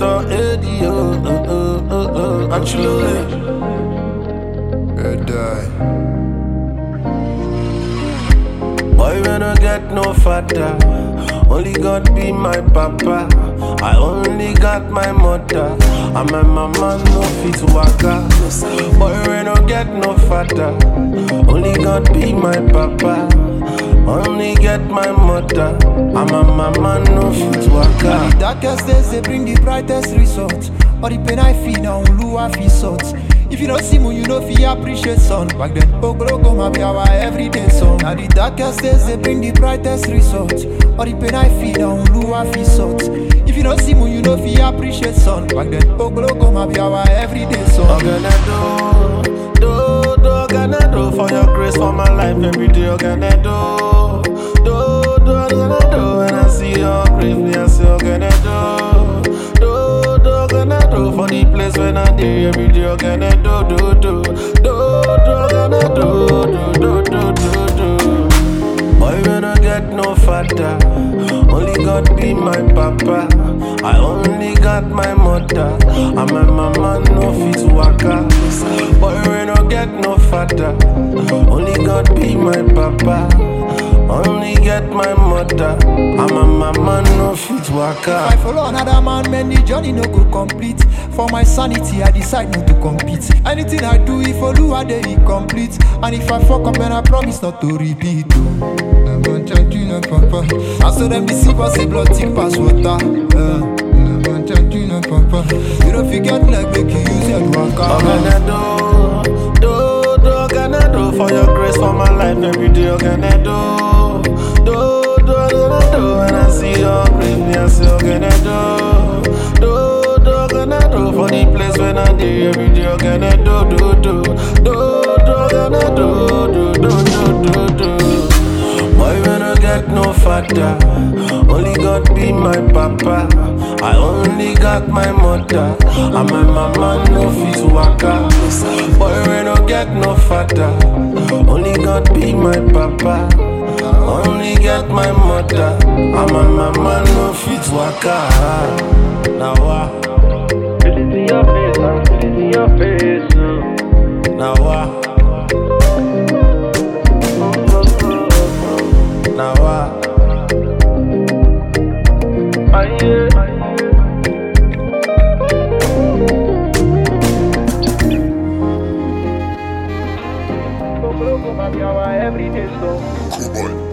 Senator Eddie, oh, oh, oh, oh, oh, Anchulole. Red die. Boy, we no get no father. Only God be my papa. I only got my mother. And my mama no fit waka. Boy, we no get no father. Only God be my papa. Only get my mother. And my mama no fit waka. The darkest days they bring the brightest results. All the pain I feel now, Lua feel sort. If you don't see moon, you know fi appreciate sun. Back then, Oglogo ma be our everyday song. Now the darkest days they bring the brightest results. All the pain I feel now, Lua feel sort. If you don't see moon, you know fi appreciate sun. Back then, Oglogo ma be our everyday song. Oganado, do, do, Oganado, for your grace for my life every day, Oganado, do, do, Oganado, when I see your grace, me I say Oganado, do, do, Oganado, for the place when I day every day, Oganado, do, do, do, do, Oganado, do, do, do, do, do. Boy, we no get no father. Only God be my papa. I only got my mother. And my mama no fit waka. Boy, we no get no father. Only God be my papa. Only get my mother. And my mama no fit If I waka. follow another man, man, the journey no go complete. For my sanity, I decide not to compete. Anything I do, if I do, I dey incomplete. And if I fuck up, then I promise not to repeat. oh. Dem wan charge you, no papa. I saw them deceive us, say blood thick pass water. Uh, dem wan charge you, no papa. You don't forget like make you use your waka. Oganado, do, do, Oganado, for your grace for my life every day, Oganado, do, do, Oganado, when I see your grace, me I say Oganado, do, do, Oganado, for the place when I day every day, Oganado, do, do, do, do, Oganado, do, do, do, do, do. Boy, we no get no father. Only God be my papa. I only got my mother. And my mama no fit waka. Boy, we no get no father. Only God be my papa. Only get my mother. And my mama no fit waka. Now what? Feel it in your face, man. Feel it in your face. uh. Now what? Now what? Ah, yeah. Oglogo ma be our everyday song. Cool boy.